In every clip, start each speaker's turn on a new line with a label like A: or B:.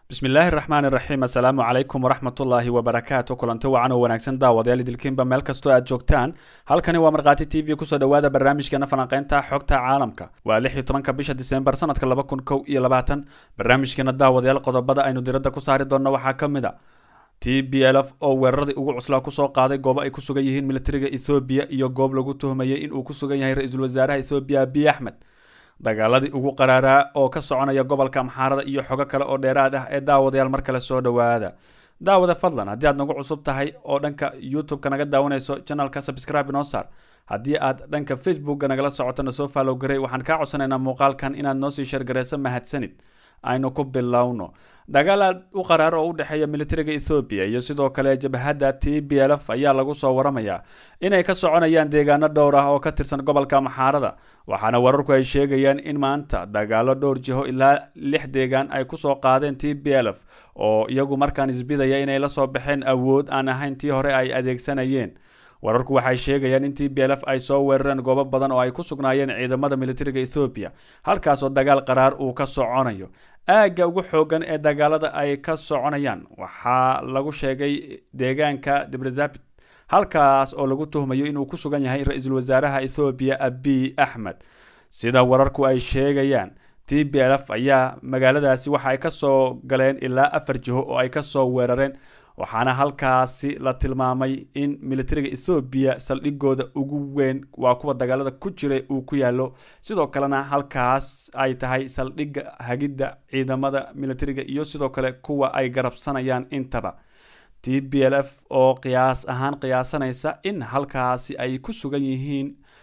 A: bismillaahi raxmaan iraxiim assalaamu calaykum waraxmatullaahi wabarakaatu kulanti wacan oo wanaagsan daawadayaal idilkiinba meel kastoo aad joogtaan halkani waa markhaati t v kusoo dhowaada barnaamijkeena falanqeynta xogta caalamka waa lix iyo tobanka bisha diseembar sanadka laba kun kow iyo labaatan barnaamijkeena daawadayaal qodobada aynu diradda ku saari doonno waxaa ka mid a t b l f oo weeraradii ugu cuslaa kusoo qaaday goobo ay ku sugan yihiin militariga ethoobiya iyo goob lagu tuhmayay inuu ku sugan yahay ra-iisul wasaaraha ethoobiya abiy axmed dagaaladii ugu qaraaraa oo ka soconaya gobolka amxaarada iyo xogo kale oo dheeraad ah ee daawadayaal mar kale soo dhowaada daawada fadlan haddii aad nagu cusub tahay oo dhanka youtube-ka naga daawanayso janalka subscribe noo saar haddii aad dhanka facebookga nagala socotona soo fallow garey waxaan kaa codsanaynaa muuqaalkan inaad noo sii shargareyso mahadsanid aynu ku bilowno dagaal aad u qaraar oo u dhexeeya militariga ethoobiya iyo sidoo kale jabhadda t b l f ayaa lagu soo waramayaa inay ka soconayaan deegaano dhowr ah oo ka tirsan gobolka amxaarada waxaana wararku ay sheegayaan in maanta dagaalo dhowr jiho ilaa lix deegaan ay kusoo qaadeen t b l f oo iyagu markaan isbidaya inay la soo baxeen awood aan ahayn tii hore ay adeegsanayeen wararku waxay sheegayaan in t b l f ay soo weerareen goobo badan oo ay ku sugnaayeen ciidamada militariga ethoobiya halkaasoo dagaal qaraar uu ka soconayo aagga ugu xoogan ee dagaalada ay ka soconayaan waxaa lagu sheegay deegaanka debrazabit halkaas oo lagu tuhmayo inuu ku sugan yahay ra-iisul wasaaraha ethoobiya abiy axmed sida wararku ay sheegayaan t b l f ayaa magaaladaasi waxa ay kasoo galeen ilaa afar jiho oo ay kasoo weerareen waxaana halkaasi la tilmaamay in militariga ethoobiya saldhigooda ugu weyn waa kuwa dagaalada ku jiray uu ku yaalo sidoo kalena halkaas ay tahay saldhigga hagidda ciidamada militariga iyo sidoo kale kuwa ay garabsanayaan intaba t b l f oo qiyaas ahaan qiyaasanaysa in halkaasi ay ku sugan yihiin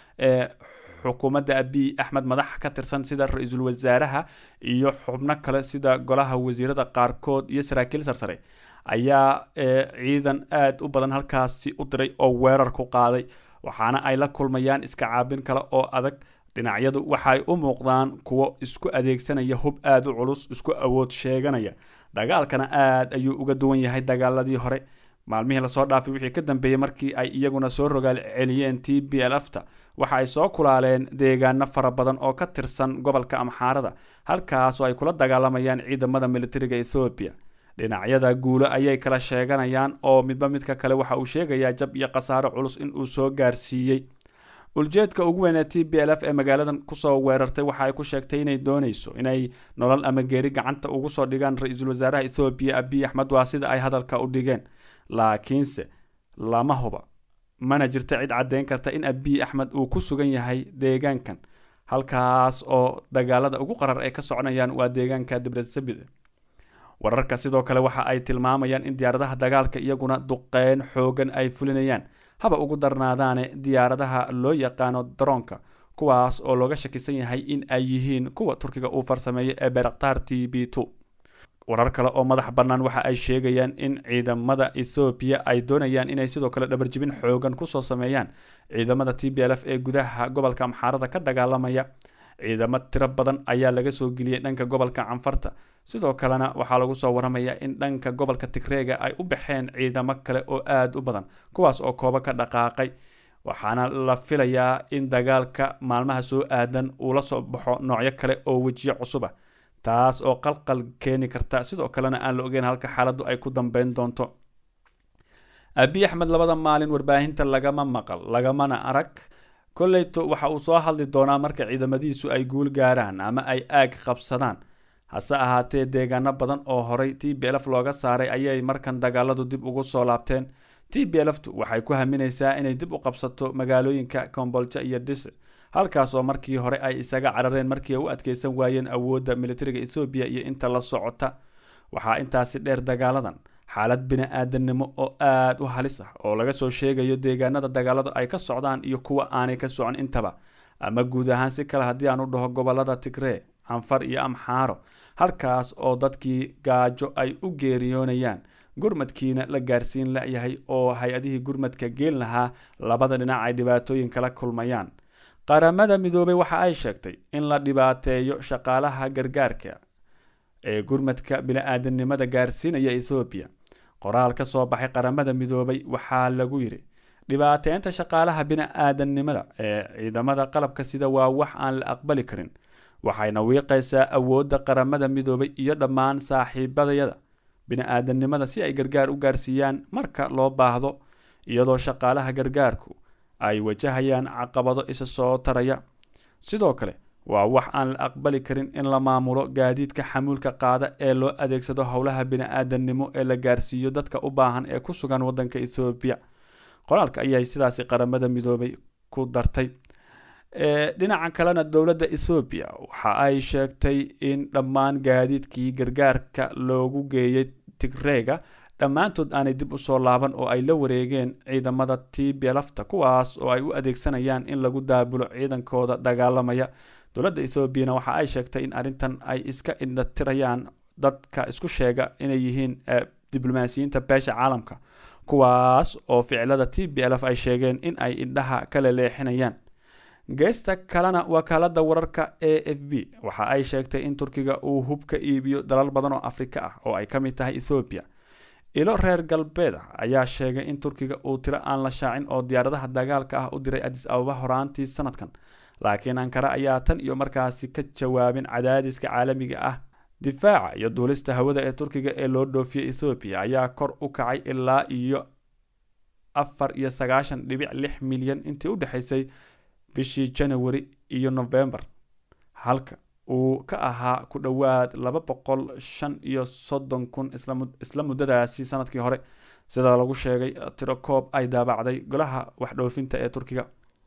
A: xukuumadda abiy axmed madax ka tirsan sida ra-iisul wasaaraha iyo xubno kale sida golaha wasiirada qaarkood iyo saraakiil sarsare ayaa ciidan aada u badan halkaasi u diray oo weerar ku qaaday waxaana ay la kulmayaan iska caabin kale oo adag dhinacyadu waxaay u muuqdaan kuwo isku adeegsanaya hub aada u culus isku awood sheeganaya dagaalkana aada ayuu uga duwan yahay dagaaladii hore maalmihii lasoo dhaafay wixii ka dambeeyey markii ay iyaguna soo rogaal celiyeen t b l f ta waxa ay soo kulaaleen deegaano fara badan oo ka tirsan gobolka amxaarada halkaas oo ay kula dagaalamayaan ciidamada militariga ethoobiya dhinacyada guulo ayay kala sheeganayaan oo midba midka kale waxa uu sheegayaa jab iyo khasaaro culus in uu soo gaarsiiyey uljeedka ugu weyn ee t b l f ee magaaladan kusoo weerartay waxa ay ku sheegtay inay dooneyso inay nolol ama geeri gacanta ugu soo dhigaan ra-iisul wasaaraha ethoobiya abiy axmed waa sida ay hadalka u dhigeen laakiinse lama huba mana jirto cid caddeyn karta in abiy axmed uu ku sugan yahay deegaankan halkaas oo dagaalada ugu qarar ay ka soconayaan waa deegaanka dibrazabid wararka sidoo kale waxa ay tilmaamayaan in diyaaradaha dagaalka iyaguna duqeyn xoogan ay fulinayaan haba ugu darnaadaane diyaaradaha loo yaqaano daroonka kuwaas oo looga shakisan yahay in ay yihiin kuwa turkiga uu farsameeyay ee beraktar t b two warar kale oo madax bannaan waxa ay sheegayaan in ciidamada ethoobiya ay doonayaan inay sidoo kale dhabarjibin xoogan kusoo sameeyaan ciidamada t b l f ee gudaha gobolka amxaarada ka dagaalamaya ciidamo tiro badan ayaa laga soo geliyey dhanka gobolka canfarta sidoo kalena waxaa lagu soo waramayaa in dhanka gobolka tigreega ay u baxeen ciidamo kale oo aada u badan kuwaas oo koobo ka dhaqaaqay waxaana la filayaa in dagaalka maalmaha soo aadan uu la soo baxo noocyo kale oo wejiyo cusuba taas oo qalqal keeni karta sidoo kalena aan la ogeyn halka xaaladdu ay ku dambeyn doonto abiy axmed labada maalin warbaahinta lagama maqal lagamana arag kolleyto waxa uu soo hadli doonaa marka ciidamadiisu ay guul gaaraan ama ay aag qabsadaan hase ahaatee deegaano badan oo horay t b l f looga saaray ayay markan dagaaladu dib ugu soo laabteen t b l ftu waxay ku haminaysaa inay dib u qabsato magaalooyinka kombolja iyo dhise halkaas oo markii hore ay isaga carareen markii ay u adkeysan waayeen awoodda militariga ethoobiya iyo inta la socota waxaa intaasi dheer dagaaladan xaalad bini-aadanimo oo aada u halis ah oo laga soo sheegayo deegaanada dagaaladu ay ka socdaan iyo kuwa aanay ka socon intaba ama guud ahaan si kale haddii aan u dhaho gobolada tigree canfar iyo amxaaro halkaas oo dadkii gaajo ay u geeriyoonayaan gurmadkiina la gaarsiin layahay oo hay-adihii gurmadka geen lahaa labada dhinac ay dhibaatooyin kala kulmayaan qaramada midoobay waxa ay sheegtay in la dhibaateeyo shaqaalaha gargaarka ee gurmadka bini-aadanimada gaarsiinaya ethoobiya qoraal ka soo baxay qaramada midoobay waxaa lagu yidhi dhibaateynta shaqaalaha bini-aadanimada ee ciidamada qalabka sida waa wax aan la aqbali karin waxayna wiiqaysaa awoodda qaramada midoobay iyo dhammaan saaxiibadayada bini-aadamnimada si ay gargaar u gaarsiiyaan marka loo baahdo iyadoo shaqaalaha gargaarku ay wajahayaan caqabado isa soo taraya sidoo kale waa wax aan la aqbali karin in la maamulo gaadiidka xamuulka qaada ee loo adeegsado howlaha bini-aadamnimo ee la gaarsiiyo dadka u baahan ee ku sugan waddanka ethoobiya qoraalka ayay sidaasi qaramada midoobay ku dartay dhinaca kalena dowladda ethoobiya waxa ay sheegtay in dhammaan gaadiidkii gargaarka loogu geeyay tigreega dhammaantood aanay dib usoo laaban oo ay la wareegeen ciidamada tblafta kuwaas oo ay u adeegsanayaan in lagu daabulo ciidankooda dagaalamaya dowladda ethoobiana waxa ay sheegtay in arrintan ay iska indhatirayaan dadka isku sheega inay yihiin diblomaasiyiinta beesha caalamka kuwaas oo ficilada t b lf ay sheegeen in ay indhaha kala leexinayaan geesta kalena wakaalada wararka a f b waxa ay sheegtay in turkiga uu hub ka iibiyo dalal badan oo afrika ah oo ay ka mid tahay ethoobiya ilo reer galbeed ah ayaa sheegay in turkiga uu tiro aan la shaacin oo diyaaradaha dagaalka ah u diray adis ababa horaantii sanadkan laakiin ankara ayaa tan iyo markaasi ka jawaabin cadaadiska caalamiga ah difaaca iyo duulista hawada ee turkiga ee loo dhoofiyey ethoobiya ayaa kor u kacay ilaa iyo afar iyo sagaashan dhibic lix milyan intii u dhexaysay bishii janawari iyo novembar halka uu ka ahaa ku dhowaad laba boqol shan iyo soddon kun isla muddadaasi sanadkii hore sida lagu sheegay tiro koob ay daabacday golaha waxdhoofinta ee turkiga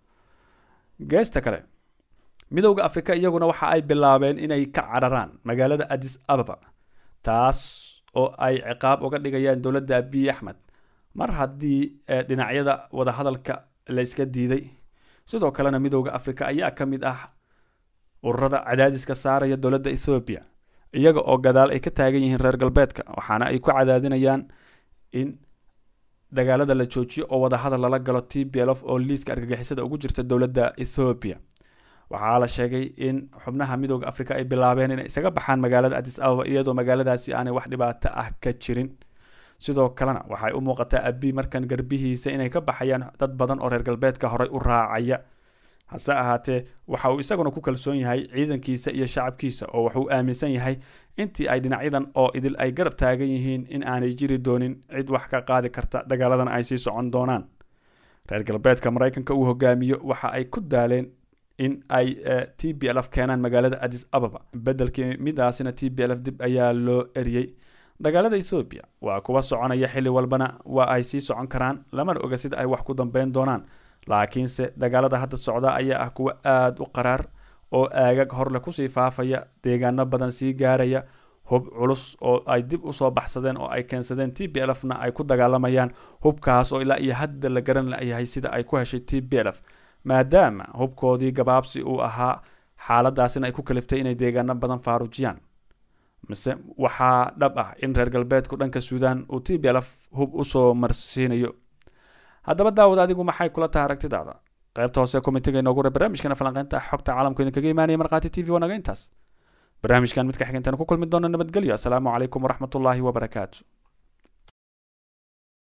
A: geesta kale midowda afrika iyaguna waxa ay bilaabeen inay ka cararaan magaalada adis ababa taas oo ay ciqaab uga dhigayaan dowladda abiy axmed mar haddii dhinacyada wadahadalka la yska diiday sidoo kalena midowda afrika ayaa ka mid ah ururada cadaadiska saaraya dowladda ethoobiya iyaga oo gadaal ay ka taagan yihiin reer galbeedka waxaana ay ku cadaadinayaan in dagaalada la joojiyo oo wadahadal lala galo t b lf oo liiska argagixisada ugu jirta dowladda ethoobiya waxaa la sheegay in xubnaha midooda afrika ay bilaabeen inay isaga baxaan magaalada adis ababa iyadoo magaaladaasi aanay wax dhibaato ah ka jirin sidoo kalena waxay u muuqataa abi markan garbihiisa inay ka baxayaan dad badan oo reer galbeedka horey u raacaya hase ahaatee waxa uu isaguna ku kalsoon yahay ciidankiisa iyo shacabkiisa oo wuxuu aaminsan yahay intii ay dhinacyadan oo idil ay garab taagan yihiin in aanay jiri doonin cid wax ka qaadi karta dagaaladan ay sii socon doonaan reer galbeedka maraykanka uu hogaamiyo waxa ay ku daaleen in ay t b lf keenaan magaalada adis ababa bedelkii midaasina t b lf dib ayaa loo eriyey dagaalada ethoobiya waa kuwa soconaya xilli walbana waa ay sii socon karaan lamana oga sida ay wax ku dambeyn doonaan laakiinse dagaalada hadda socda ayaa ah kuwa aada u qaraar oo aagag horle kusii faafaya deegaano badan sii gaaraya hub culus oo ay dib usoo baxsadeen oo ay keensadeen t b lfna ay ku dagaalamayaan hubkaas oo ilaa iyo hadda la garan layahay sida ay ku heshay t b lf maadaama hubkoodii gabaabsi uu ahaa xaaladaasina ay ku kaliftay inay deegaano badan faarujiyaan mise waxaa dhab ah in reer galbeedku dhanka suudaan uu t b lf hub usoo marsiinayo haddaba daawad adigu maxay kula tahay aragtidaada qaybta hoose komitiga inoogu re barnaamijkana falanqeynta xogta caalamku idinkaga imaanaya markhaati t v wanaga intaas barnaamijkan midka xigeentan ku kulmi doona nabadgelyo asalaamu calaykum waraxmatullaahi wabarakaatu